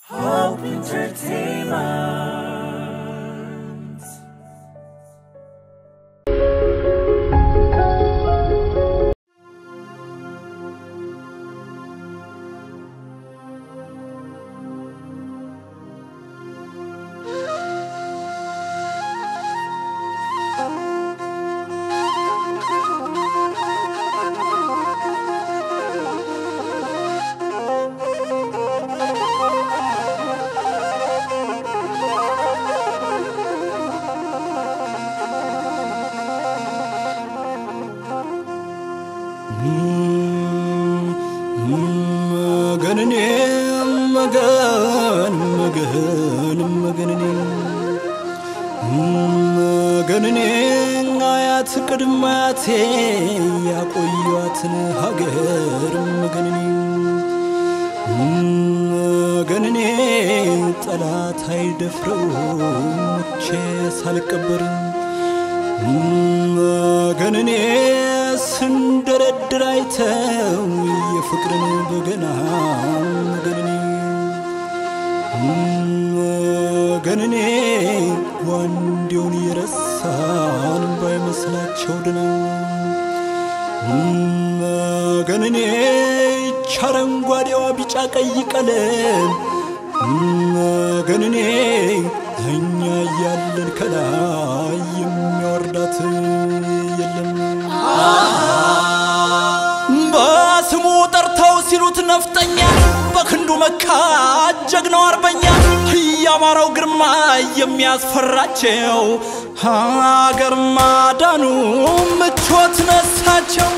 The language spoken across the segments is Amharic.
Hope Entertainment. መገንኔ መገን መገን መገንኔ መገንኔ አያት ቅድመ አያቴ ያቆዩዋትን ሀገር መገንኔ መገንኔ ጠላት አይደፍረው ሙቼ ሳልቀበር መገንኔ ስንደረድር አይተው የፍቅርን በገና መገንኔ መገንኔ ጓንዴውን የረሳን ባይመስላቸው ድና መገንኔ ይች አረንጓዴዋ ቢጫ ቀይ ቀለም መገንኔ እኛ እያለን ከላይ የሚያወርዳት የለም። በስሙ ጠርተው ሲሉት ነፍጠኛ በክንዱ መካ ጀግናው አርበኛ እያማረው ግርማ የሚያስፈራቸው ሀገር ማዳኑ ምቾት ነሳቸው።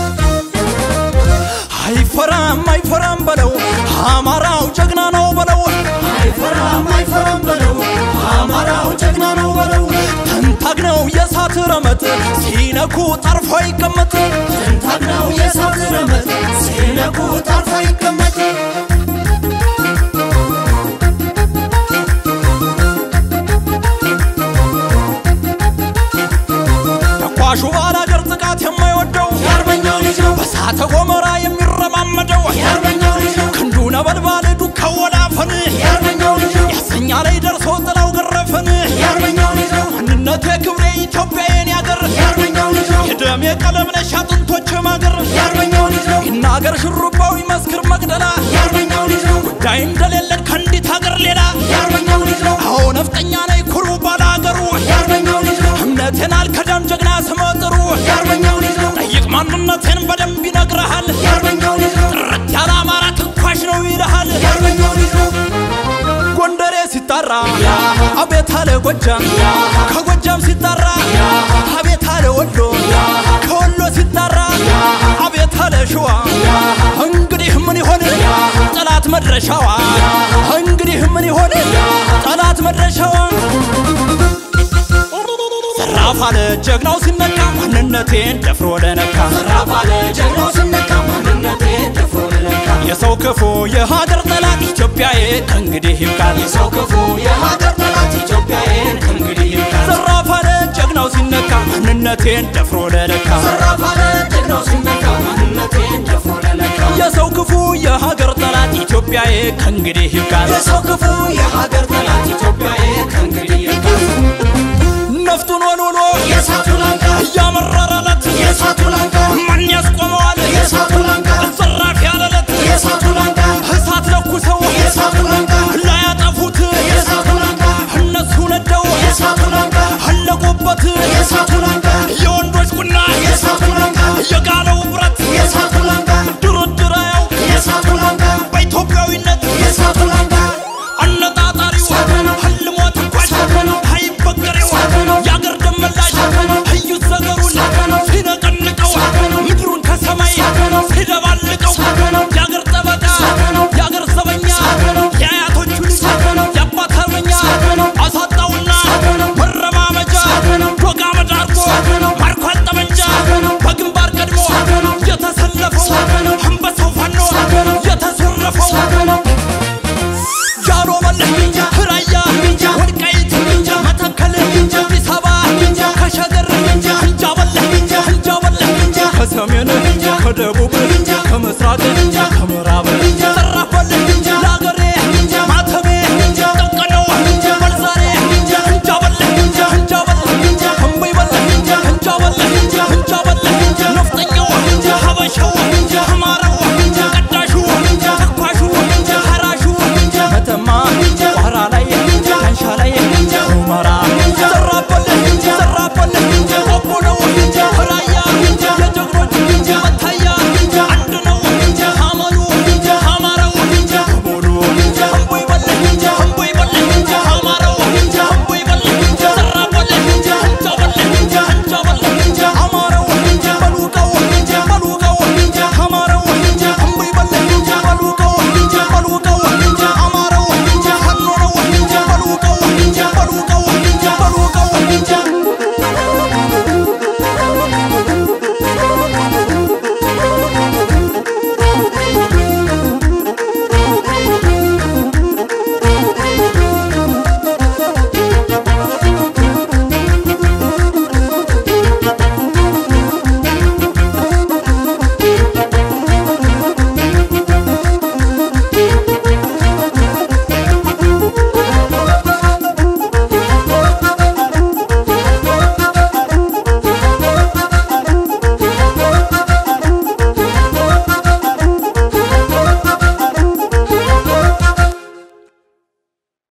አይፈራም አይፈራም በለው አማራው ጀግና ነው በለው አይፈራም አይፈራም በለው አማራው ጀግና ነው በለው ተንታግነው የእሳት ረመጥ ሲነኩ ጠርፎ ይቀመጥ ተንታግነው የእሳት ረመጥ ሲነኩ ጠርፎ ይቀመጥ ተኳሹ ባላገር ጥቃት የማይወደው የአርበኛው ልጅ ነው በሳተ ገሞራ የሚረማመደው የአርበኛው ልጅ ነው ክንዱ ነበልባል ዱካው ወላፈን የአርበኛው ልጅ ነው ያሰኛ ላይ ደርሶ ጥላው ገረፈን የአርበኛው ልጅ ነው ማንነቴ ክብሬ ኢትዮጵያዬን ያገር የአርበኛው ልጅ ነው የደሜ ቀለም ነሽ አጥንቶች ማገር የአርበኛው ልጅ ነው ይናገር ሽሩባው ይመስክር መቅደላ የአርበኛው ልጅ ነው ጉዳይ እንደሌለን ከአንዲት ሀገር ሌላ የአርበኛው ልጅ ነው አዎ ነፍጠኛ ነኝ ኩሩ ባላገሩ የአርበኛው ልጅ ነው እምነቴን አልከዳም ጀግና ስመጥሩ የአርበኛው ልጅ ነው ጠይቅ ማንነቴን በደንብ ይነግረሃል የአርበኛው ልጅ ነው ጥርት ያለ አማራ ትንኳሽ ነው ይልሃል የአርበኛው ልጅ ነው ጎንደሬ ሲጣራ አቤት አለ ጎጃም ከጎጃም ሲጣራ አቤት አለ ወሎ ከወሎ ሲጣራ አቤት አለ ሸዋ እንግዲህ ምን ይሆን ጠላት መድረሻዋ እንግዲህ ምን ይሆን ጠላት መድረሻዋ ዘራፍ አለ ጀግናው ሲነካ ማንነቴን ደፍሮ ለነካ ራፍ አለ ጀግናው ሲነካ ማንነቴ ደፍሮ ለነካ የሰው ክፉ የሀገር ጠላት ኢትዮጵያዬ ከእንግዲህ ይብቃል የሰው ክፉ የሀገር ጠላት ኢትዮጵያዬን ከእንግዲህ ይብቃል ዘራፍ አለ ጀግናው ሲነካ ማንነቴን ደፍሮ ለነካ ራፍ አለ ጀግናው ሲነካ ማንነቴን ደፍሮ ለነካ የሰው ክፉ የሀገር ጠላት ኢትዮጵያዬ ከእንግዲህ ይብቃል የሰው ክፉ የሀገር ጠላት ኢትዮጵያዬን ከእንግዲህ ይብቃል ነፍጡን ወልውሎ የእሳቱ ላንቃ እያመረረ